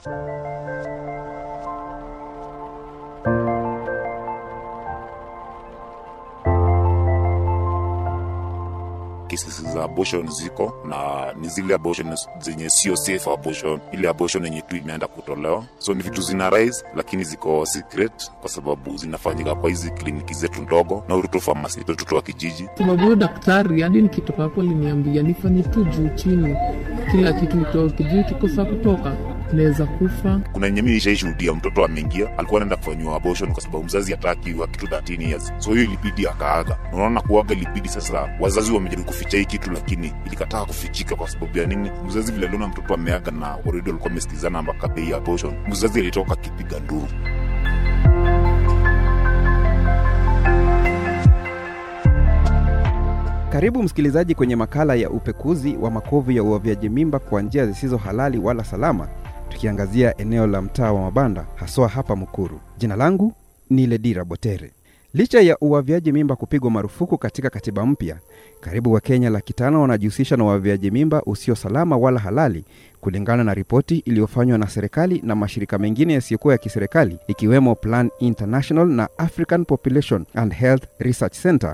cases za abortion ziko na ni zile abortion zenye sio safe abortion, ile abortion yenye tu imeenda kutolewa. So ni vitu zina rise, lakini ziko secret kwa sababu zinafanyika kwa hizi kliniki zetu ndogo na Uruto Pharmacy, watoto wa kijiji. sababu huyo daktari hadi nikitoka hapo aliniambia nifanye tu juu chini, kila kitu itoke juu, kikosa kutoka naweza kufa. Kuna yenye mimi nishaishuhudia, mtoto ameingia, alikuwa anaenda kufanyiwa abortion kwa sababu mzazi hataki wa kitu 13 years, so hiyo ilibidi akaaga. Na Unaona, kuaga ilibidi sasa, wazazi wamejaribu kuficha hii kitu, lakini ilikataa kufichika. Kwa sababu ya nini? Mzazi vile aliona mtoto ameaga na already walikuwa wamesikizana mpaka bei ya abortion, mzazi alitoka akipiga nduru. Karibu msikilizaji kwenye makala ya upekuzi wa makovu ya uavyaji mimba kwa njia zisizo halali wala salama, tukiangazia eneo la mtaa wa mabanda haswa hapa Mukuru. Jina langu ni Ledira Botere. Licha ya uavyaji mimba kupigwa marufuku katika katiba mpya, karibu Wakenya laki tano wanajihusisha na uavyaji mimba usio salama wala halali, kulingana na ripoti iliyofanywa na serikali na mashirika mengine yasiyokuwa ya kiserikali ikiwemo Plan International na African Population and Health Research Center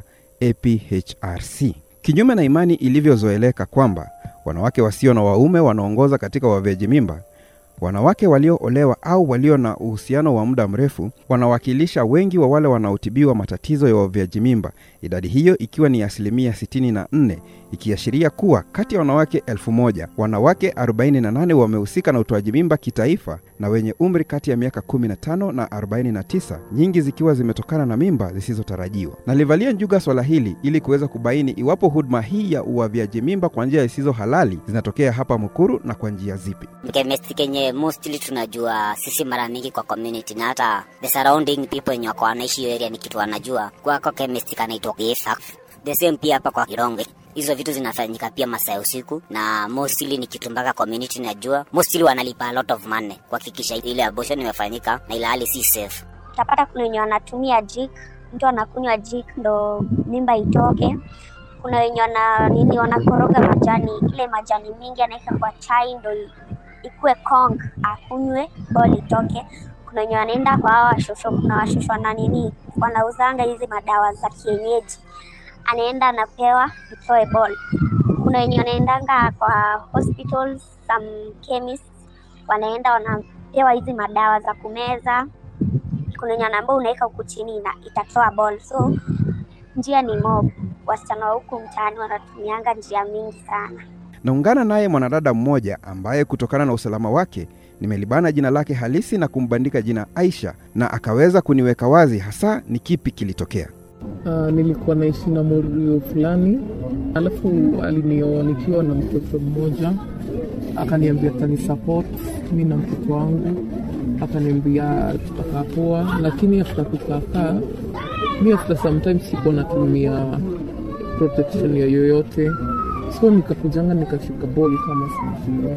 APHRC. Kinyume na imani ilivyozoeleka kwamba wanawake wasio na waume wanaongoza katika uavyaji mimba, wanawake walioolewa au walio na uhusiano wa muda mrefu wanawakilisha wengi wa wale wanaotibiwa matatizo ya uavyaji mimba, idadi hiyo ikiwa ni asilimia 64, ikiashiria kuwa kati ya wanawake elfu moja wanawake 48 wamehusika na utoaji mimba kitaifa na wenye umri kati ya miaka 15 na 49, nyingi zikiwa zimetokana na mimba zisizotarajiwa. Nalivalia njuga swala hili ili kuweza kubaini iwapo huduma hii ya uavyaji mimba kwa njia zisizo halali zinatokea hapa Mukuru na kwa njia zipi. chemist kenye mostly tunajua sisi mara mingi kwa community na hata the surrounding people wenye wako wanaishi hiyo area ni kitu wanajua kwako chemist kanaitwa KSAF. the same pia hapa kwa Kironge hizo vitu zinafanyika pia masaa ya usiku na mostly ni kitu mpaka community najua mostly wanalipa a lot of money kuhakikisha ile abortion imefanyika na ile hali si safe utapata kuna wenye wanatumia jik mtu anakunywa jik ndo mimba itoke kuna wenye wana nini wanakoroga majani ile majani mingi anaweka kwa chai ndo i- ikue kong akunywe bol itoke kuna wenye wanaenda kwa hawa washosho kuna washosho na nini wanauzanga hizi madawa za kienyeji anaenda anapewa itoe bol kuna wenye wanaendanga kwa hospitals some chemists wanaenda wanapewa hizi madawa za kumeza kuna wenye wanaambia unaweka huku chini na itatoa ball so njia ni mob wasichana wa huku mtaani wanatumianga njia mingi sana Naungana naye mwanadada mmoja ambaye kutokana na usalama wake nimelibana jina lake halisi na kumbandika jina Aisha, na akaweza kuniweka wazi hasa ni kipi kilitokea. Uh, nilikuwa naishi na morio fulani, alafu alinioa nikiwa na mtoto mmoja, akaniambia tani support mi na mtoto wangu, akaniambia tutakaa poa, lakini after kukaakaa mi after sometimes sikuwa natumia protection ya yoyote, so nikakujanga nikashika ball kama sijua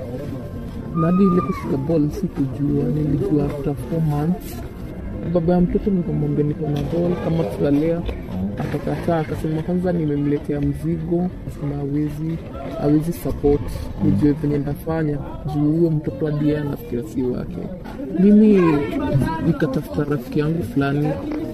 na hadi ile kushika ball sikujua, nilijua after four months baba ya mtoto nikamwambia niko na ball kama tutalea akakataa akasema kwanza nimemletea mzigo akasema awezi awezi support nijue venye ndafanya juu huyo mtoto adie anafikira si wake mimi nikatafuta rafiki yangu fulani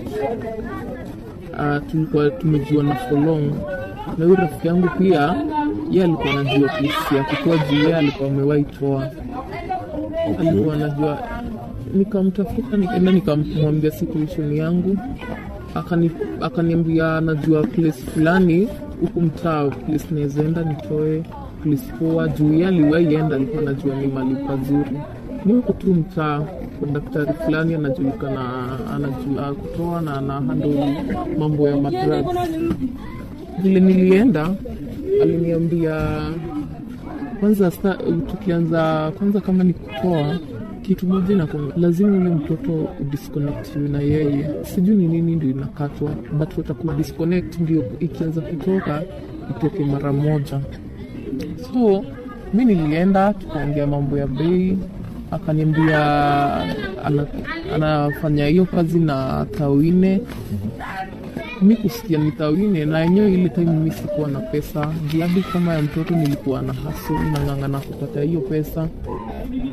uh, tulikuwa tumejuana for long na huyo rafiki yangu pia ye alikuwa anajua kesi ya kutoa juu ye alikuwa amewahi toa alikuwa anajua nikamtafuta nikaenda nikamwambia situation yangu akani akaniambia anajua place fulani huku mtaa place nawezaenda nitoe place poa juu ye aliwaienda alikuwa anajua ni mali pazuri ni huku tu mtaa kwa daktari fulani anajulikana anajua kutoa na ana handle mambo ya madrugs vile nilienda aliniambia kwanza sta, tukianza kwanza kama ni kutoa kitu moja na lazima ule mtoto udisconnect na yeye sijui ni nini ndio inakatwa but wataku disconnect ndio ikianza kutoka itoke mara moja so mi nilienda tukaongea mambo ya bei akaniambia ana, anafanya hiyo kazi na tawine mi kusikia ni tawine na yenyewe ile time mi sikuwa na pesa gladi kama ya mtoto nilikuwa na haso nang'ang'ana kupata hiyo pesa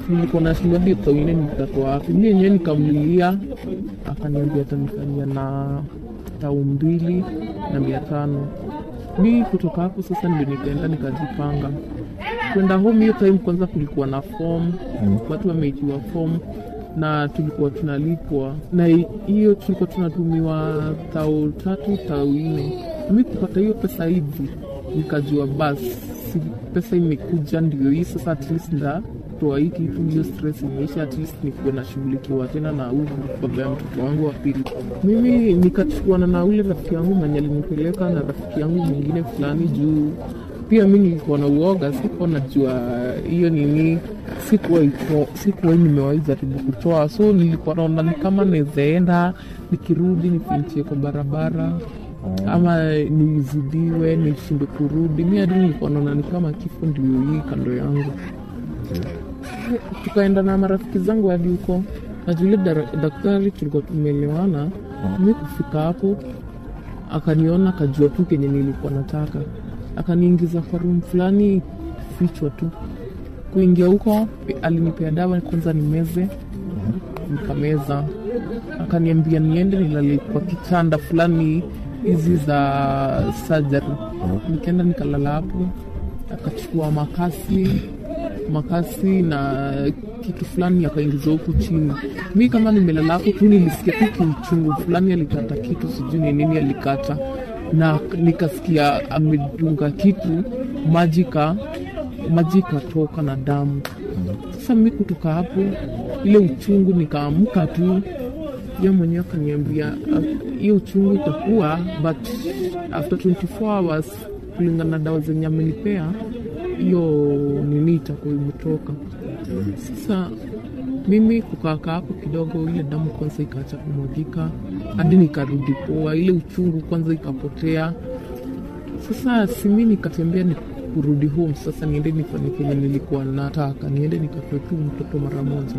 nilikuwa nashindwa hadi tao nne nitatoa wapi mi yenyewe nikamlilia akaniambia atanifanyia na tau mbili na mia tano mi kutoka hapo sasa ndio nikaenda nikajipanga kwenda home hiyo time kwanza kulikuwa na form watu wameitiwa form na tulikuwa tunalipwa na hi- hiyo tulikuwa tunatumiwa tao tatu tao nne mi kupata hiyo pesa hivi nikajua basi si pesa imekuja ndio hii sasa at least nda toa hii kitu hiyo stress imeisha at least nikuwe nashughulikiwa tena na huyu baba ya mtoto wangu wa pili mimi nikachukuana na ule rafiki yangu mwenye alinipeleka na rafiki yangu mwingine fulani juu pia mi nilikuwa na uoga sikuwa najua hiyo nini sikuwa ito- sikuwa nimewahi jaribu kutoa so nilikuwa naona ni kama nawezaenda nikirudi nifinchie kwa barabara ama nizidiwe nishindwe kurudi mi hadi nilikuwa naona ni kama kifo ndio hii kando yangu tukaenda na marafiki zangu hadi huko na yule dara- daktari tulikuwa tumeelewana mi kufika hapo akaniona akajua tu kenye nilikuwa nataka akaniingiza kwa room fulani fichwa tu kuingia huko alinipea dawa kwanza nimeze nikameza akaniambia niende nilale kwa kitanda fulani hizi za surgery nikaenda nikalala hapo akachukua makasi makasi na kitu fulani akaingiza huku chini mi kama nimelala hapo tu nilisikia tu kiuchungu fulani alikata kitu sijui ni nini alikata na nikasikia amedunga kitu maji ka maji ikatoka na damu sasa mi kutoka hapo ile uchungu nikaamka tu ye mwenyewe akaniambia "Ah, hiyo uchungu itakuwa but after 24 hours kulingana na dawa zenye amenipea hiyo nini itakuwa imetoka sasa mimi kukaaka hapo kidogo ile damu kwanza ikaacha kumwagika hadi nikarudi poa ile uchungu kwanza ikapotea sasa simi nikatembea ni kurudi home sasa niende nifanye kenye nilikuwa nataka niende nikatoe tu mtoto mara moja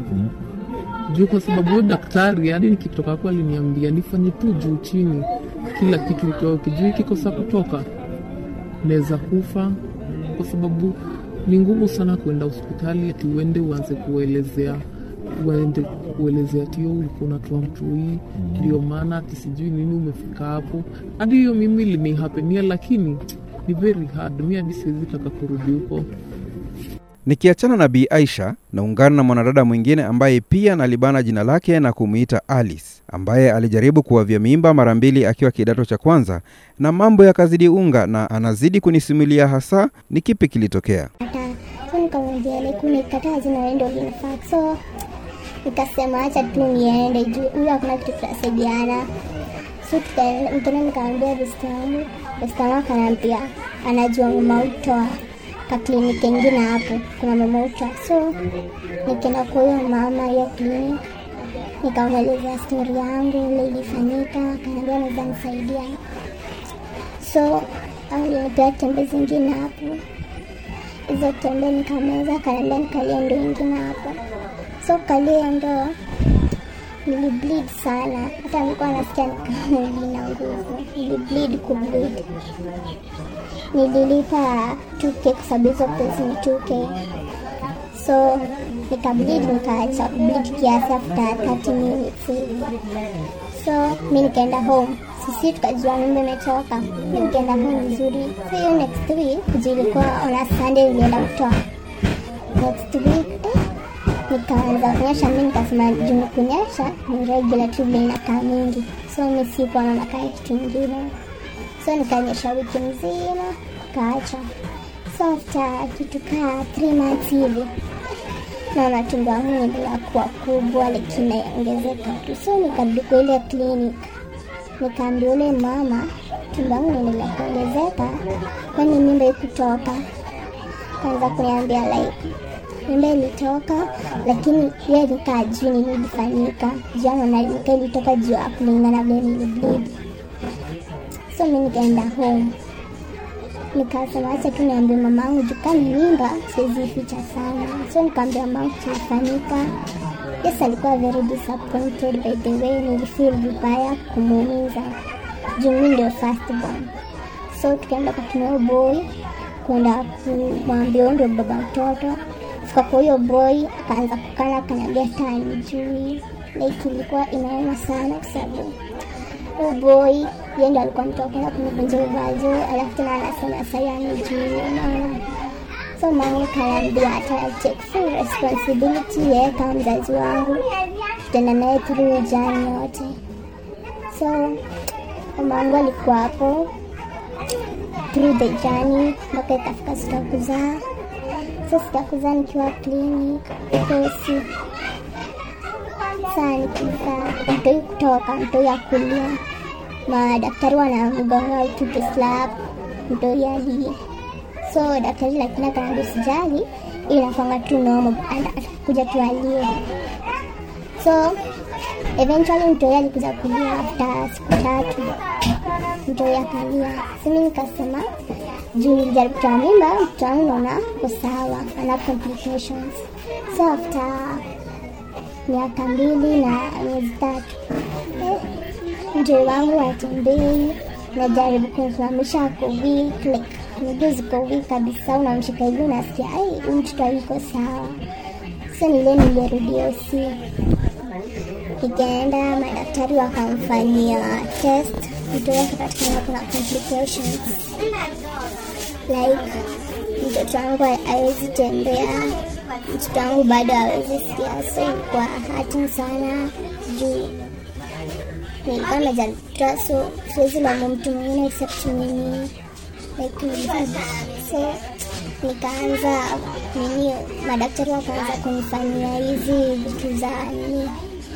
juu kwa sababu huyo daktari hadi nikitoka hapo aliniambia nifanye tu juu chini kila kitu itoke juu ikikosa kutoka naweza kufa kwa sababu ni ngumu sana kuenda hospitali ati uende uanze kuelezea uende kuelezea tio ulikuwa unatoa mtu hii ndio maana ati sijui nini umefika hapo hadi hiyo mimi linihapenia lakini ni very hard mi hadi siwezi taka kurudi huko Nikiachana na Bi Aisha, naungana na mwanadada mwingine ambaye pia nalibana jina lake na kumwita Alice, ambaye alijaribu kuwavya mimba mara mbili akiwa kidato cha kwanza na mambo yakazidi unga, na anazidi kunisimulia hasa ni kipi kilitokea. kataa so nikamwambia like umekataa jina wewe ndio linafaa so nikasema acha tu niende juu huyo hakuna kitu tunasaidiana so tukaenda nikaenda nikamwambia besti yangu besti yangu akaniambia anajua mama utoa ka kliniki ingine hapo kuna mama utoa so nikaenda kwa huyo mama hiyo kliniki nikamwelezea stori yangu ile ilifanyika akaniambia naweza nisaidia so alinipea tembe zingine hapo hizo tembe nikameza, kanaambia nikalie ndo ingine hapo. So kalia ndo nilibleed sana, hata nilikuwa nasikia nikama nina nguvu, nilibleed kubleed. Nililipa 2k kwa sababu hizo pesa ni 2k, so nikableed, nikaacha kubleed kiasi after 30 minutes hivi. So mi nikaenda home, sisi tukajua mimba imetoka, mi nikaenda home vizuri. So hiyo next week juu ilikuwa on a Sunday, nilienda kutoa next week eh, nikaanza kunyesha, mi nikasema juu ni kunyesha ni regular tu vile inakaa mingi, so mi sikuwa naona kaa kitu ingine, so nikanyesha wiki mzima kaacha. So after kitu kaa three months hivi naona tumbo yangu inaendelea kuwa kubwa lakini inaongezeka tu, so nikarudi kwa ile clinic nikaambia ule mama tumbo yangu inaendelea kuongezeka, kwani mimba ikutoka? Kaanza kuniambia like mimba ilitoka, lakini yeye nikaa juu nini ilifanyika, jana na nika ilitoka juu ya kulingana vile nilibleed. So mi nikaenda home nikasema acha tu niambie mamangu juu kama ni mimba siwezi ficha sana, so nikaambia mamangu kilifanyika. Yes, alikuwa very disappointed by the way, nilifeel vibaya kumuumiza juu mi ndio first born. So tukaenda kwa kina boy kwenda kumwambia huyu ndio baba mtoto. kufika kwa huyo boy akaanza kukana akaniambia hata anijui like ilikuwa inauma sana kwa sababu huyo boy yeye ndo alikuwa mtu wa kwanza kunivunja uvazo alafu tena anasema sai anijui unaona so mangu kanaambia hata take full responsibility yeye kama mzazi wangu tutaenda naye through ujani yote so mamangu alikuwa hapo through the journey mpaka ikafika siku ya kuzaa so siku ya kuzaa nikiwa clinic kosi saa nikizaa mtoi kutoka mtoi akulia madaktari wanamgonga utupe slap mtoi ali so daktari lakini akanaambia usijali inakwanga tu nomo atakuja tualie so eventually mtoi alikuja kulia after siku tatu mtoi akalia simi nikasema juu nilijaribu kutoa mimba mtoto wangu naona ko sawa ana complications so after miaka mbili na miezi tatu eh, mtoi wangu atembei najaribu kumsimamisha ako weak like miguu ziko weak kabisa unamshika hivi unasikia ai huyu mtoto yuko sawa so nile nilirudi osi nikaenda madaktari wakamfanyia test mtoto wake katika kuna complications like mtoto wangu hawezi tembea mtoto wangu bado hawezi sikia so ilikuwa hati sana juu nilikuwa najalitoa so siwezi laumu mtu mwingine except mimi like nilikuwa- so nikaanza nini madaktari wakaanza kunifanyia hizi vitu za nini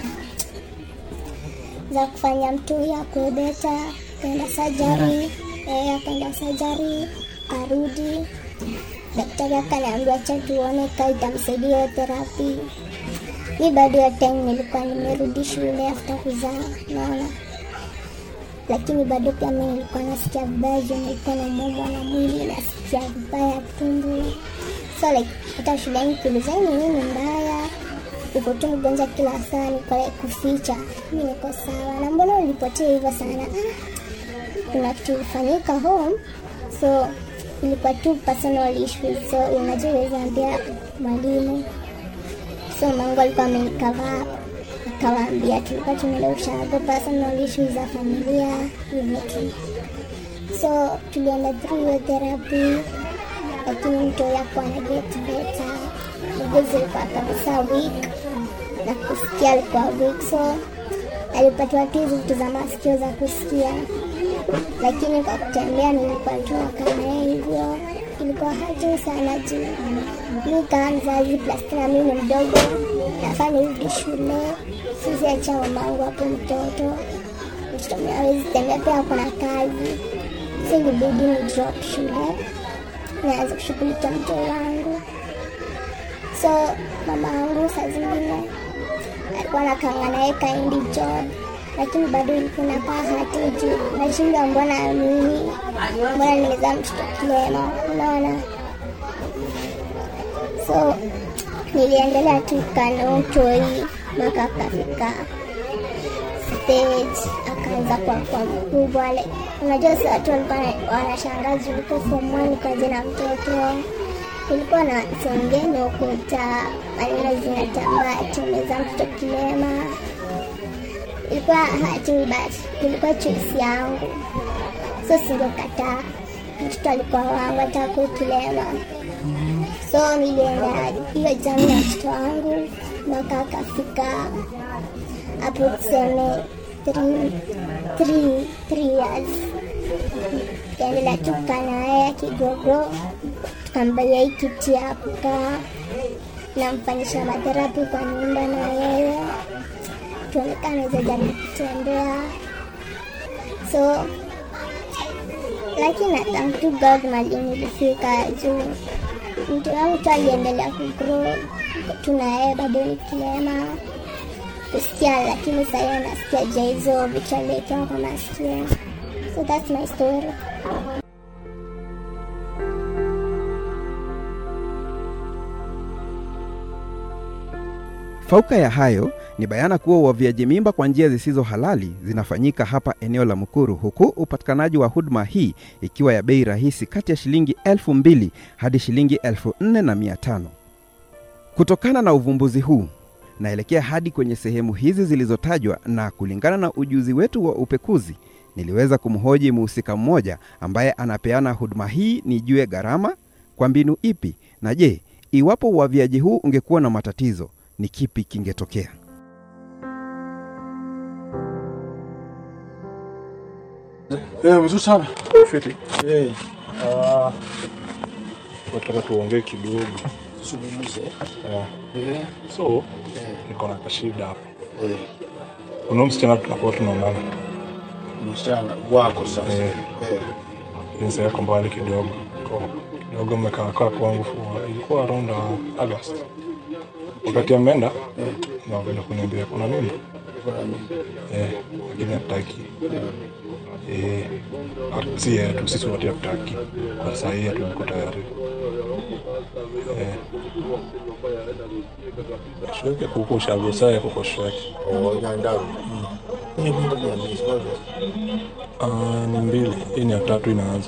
za kufanya mtu ya kuebeta kaenda sajari eh, akaenda sajari karudi daktari akaniambia cha tuone ka itamsaidia hiyo therapy mi bado ya time nilikuwa nimerudi shule after kuzaa naona lakini bado pia mi nilikuwa nasikia vibaya juu nilikuwa naumwa na mwili nasikia vibaya tumbo so like hata shuleni kiulizani nini mbaya uko tu mgonjwa kila saa niko like kuficha mi niko sawa na mbona ulipotea hivyo sana ah, kuna kitu ilifanyika home so ilikuwa tu personal issues so unajua uwezi ambia mwalimu so mangu alikuwa amenikava akawaambia tulikuwa tumeenda ushago personal issues za familia hivyo tu so tulienda through hiyo therapy lakini mtu yakuwa na get better miguu zilikuwa kabisa weak na kusikia alikuwa weak so alipatiwa tu hizi vitu za masikio za kusikia lakini kwa kutembea nilikuwa tu nakanaye hivyo ilikuwa hati sana juu mi kama mzazi plus tena mi ni mdogo nafaa nirudi shule sisi acha mamangu hapo mtoto mtoto mwenye hawezi tembea pia kuna kazi si ilibidi ni drop shule naanza kushughulikia mtoto wangu so mama yangu saa zingine alikuwa nakanga naye kaindi job lakini bado ilikuwa nakaa hati juu nashinda mbona mimi mbona nimezaa mtoto kilema unaona so niliendelea tu kanotoi mpaka akafika stage akaanza kwa kwa mkubwa like, unajua si watu walikuwa na- wanashangaa juu uko form one kaje na mtoto ilikuwa na sengene ukuta maneno zinatambaa tumeza mtoto kilema ilikuwa hati but ilikuwa choice yangu so singekataa mtoto alikuwa wangu hata kilema so nilienda hiyo jami na mtoto wangu mpaka akafika hapo tuseme three- three- three years tukaendelea tu kukaa naye kigogo tukambalia hii kiti ya kukaa namfanyisha matherapi kwa nyumba na yeye tuonekana naweza jaribu kutembea so lakini na thank to God mali nilifika juu mtu wangu tu aliendelea kugrow tuna yeye bado ni kilema kusikia lakini sahii anasikia ja hizo vitu aliwekewa kwa masikio so that's my story Fauka ya hayo ni bayana kuwa uavyaji mimba kwa njia zisizo halali zinafanyika hapa eneo la Mukuru, huku upatikanaji wa huduma hii ikiwa ya bei rahisi kati ya shilingi elfu mbili hadi shilingi elfu nne na mia tano. Kutokana na uvumbuzi huu, naelekea hadi kwenye sehemu hizi zilizotajwa, na kulingana na ujuzi wetu wa upekuzi, niliweza kumhoji mhusika mmoja ambaye anapeana huduma hii nijue gharama, kwa mbinu ipi, na je, iwapo uavyaji huu ungekuwa na matatizo, ni kipi kingetokea? Eh, mzuri sana. Fiti. Eh. Ah. Nataka tuongee kidogo. Zungumze. Eh. Eh. So, niko na kashida hapa. Eh. Kuna msichana tunakuwa tunaonana. Msichana wako sasa. Eh. Eh. Jinsi yako mbali kidogo. Kwa kidogo mmekaa kaa kwangu for ilikuwa around uh, August. Wakati ameenda, na wakaenda kuniambia kuna nini? Kuna nini? Eh, lakini hataki. Eh, si yeye tu, sisi wote hatutaki. Kwa saa hii hatuko tayari. Eh. Shweke kuko shago saya kuko shweke. Oh, nyandaru. Hii mtu ni amisi bado. Ah, ni mbili. Hii ni ya tatu inaanza.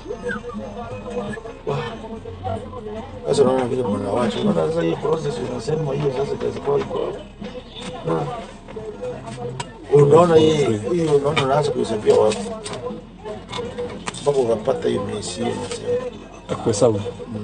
Sasa unaona vile mnawacha. Unaona sasa hii process unasema hiyo sasa kazi kwa iko. Hmm. Unaona hii hii unaona unaanza kuhesabia wapi? Sababu unapata hiyo miezi hiyo unasema. Kuhesabu.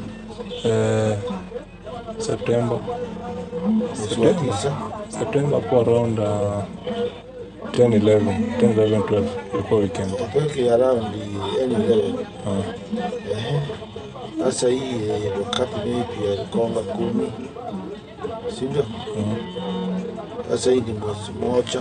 Eh, Septemba. Mwezi wa tisa. Septemba hapo around uh, 10, 11, 10, 11, 12 ilikuwa weekend. Weke around any level. Ah. Ehe. Sasa hii eh, wakati maybe alikonga kumi, si ndio? Sasa hii ni mwezi moja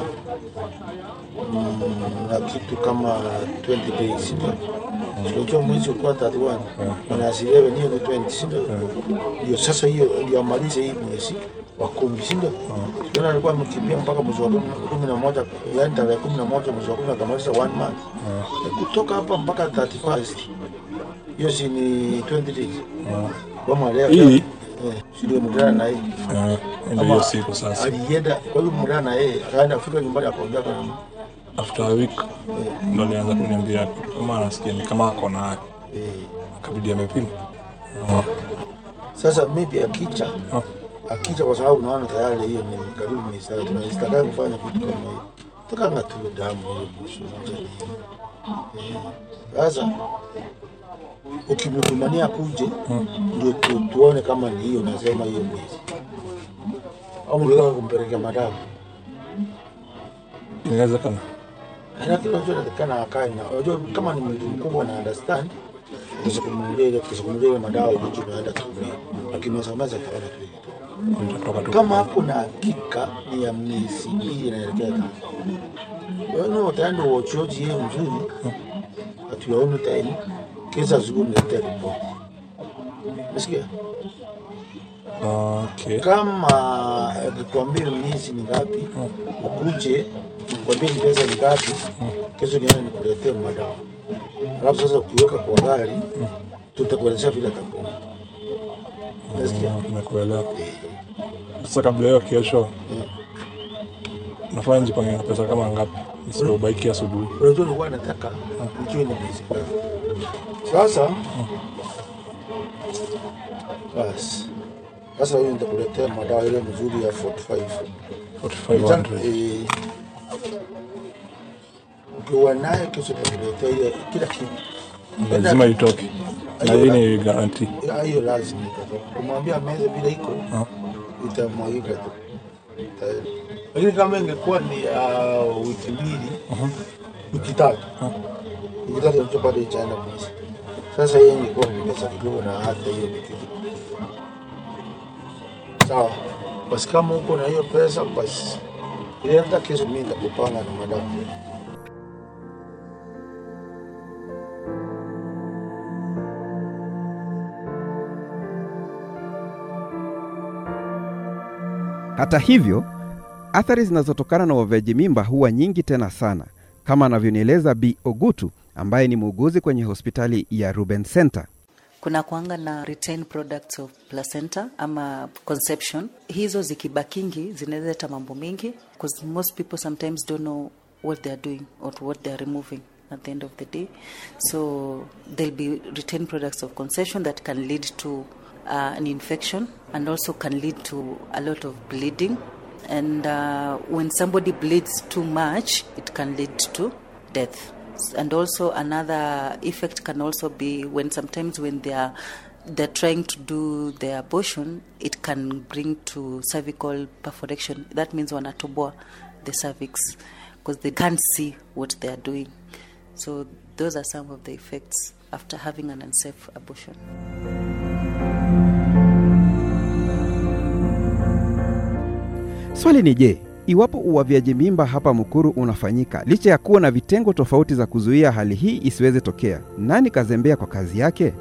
mm, na kitu kama 20 days, si ndio? Unajua mwezi ukuwa 31 minus 11 hiyo ni 20, si ndio? Ndio sasa hiyo ndio amalize hii mwezi wa kumi, si ndio? Tena alikuwa amekimbia mpaka mwezi wa kumi- kumi na moja, yaani tarehe kumi na moja mwezi wa kumi akamaliza one month. Kutoka hapa mpaka 31st hiyo si ni 20 days. Kama leo Hii? eh, si ndio mdana na yeye. Ah, ndio hiyo siku sasa. Alienda kwa hiyo mdana na yeye akaenda kufika nyumbani akaongea kwa nini? After a week ndo alianza kuniambia kama anasikia ni kama ako nayo. Eh, Akabidi amepima. Ah, Sasa maybe akicha ah, akicha kwa sababu naona tayari hiyo ni karibu miezi tatu na sitaka kufanya kitu kama hiyo. Taka tu damu hiyo kuhusu moja ni. Eh, Sasa ukimtumania kuje ndio tu, tuone kama ni hiyo nasema hiyo miezi. Au unataka kumpelekea madawa. inawezekana. lakini unajua inatakikana akae na unajua kama ni mtu mkubwa na understand kuzungumzia ile kuzungumzia ile madawa unajua unaenda kutumia lakini unasambaza kaona tu hiyo. Nitatoka tu. kama hapo na hakika ni ya miezi mbili inaelekea tatu wewe utaenda uochoji yeye mzuri atuyaone time kesa zungu niletea ripoti Umesikia? Okay. kama nikwambie miezi ni ngapi, ukuje nikwambie ni pesa ni ngapi, kesho niende nikuletee madawa. Alafu sasa ukiweka kwa gari, tutakuelezea vile kampuni. Nasikia Ah, Nimekuelewa. Sasa kabla hiyo kesho nafanya nijipange na pesa kama ngapi nisipobaiki asubuhi. unajua nilikuwa nataka nijue ni miezi ngapi. Sasa basi sasa huyu nitakuletea madawa ile mzuri ya 45 4500. Eh, ukiwa nayo kesho nitakuletea ile kila kitu Lazima itoke. Na hii ni guarantee. Ya, hiyo lazima itatoka. Kumwambia meza vile iko Ah. itamwagika tu, Ita- lakini kama ingekuwa ni ya wiki mbili wiki tatu wiki tatu ndio bado itaenda mwezi. Sasa hiyo ingekuwa ni pesa kidogo, na hata hiyo ni kitu sawa. Basi kama uko na hiyo pesa, basi ile hata kesho mimi nitakupanga na madamu. Hata hivyo, athari zinazotokana na uavyaji mimba huwa nyingi tena sana, kama anavyonieleza Bi Ogutu ambaye ni muuguzi kwenye hospitali ya Ruben Center. kuna kuanga na retained products of placenta ama conception hizo zikibakingi zinaweza leta mambo mingi because most people sometimes don't know what they are doing or what they are removing at the end of the day so there'll be retained products of conception that can lead to uh, an infection and also can lead to a lot of bleeding. And uh, when somebody bleeds too much, it can lead to death. And also another effect can also be when sometimes when they are they're trying to do their abortion, it can bring to cervical perforation. That means wanatoboa the cervix because they can't see what they are doing. So those are some of the effects after having an unsafe abortion. Swali ni je, iwapo uavyaji mimba hapa Mukuru unafanyika licha ya kuwa na vitengo tofauti za kuzuia hali hii isiweze tokea, nani kazembea kwa kazi yake?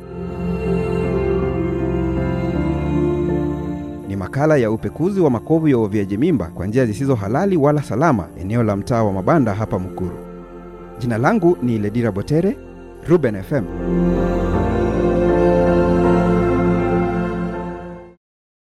Ni makala ya upekuzi wa makovu ya uavyaji mimba kwa njia zisizo halali wala salama, eneo la mtaa wa Mabanda hapa Mukuru. Jina langu ni Ledira Botere, Ruben FM.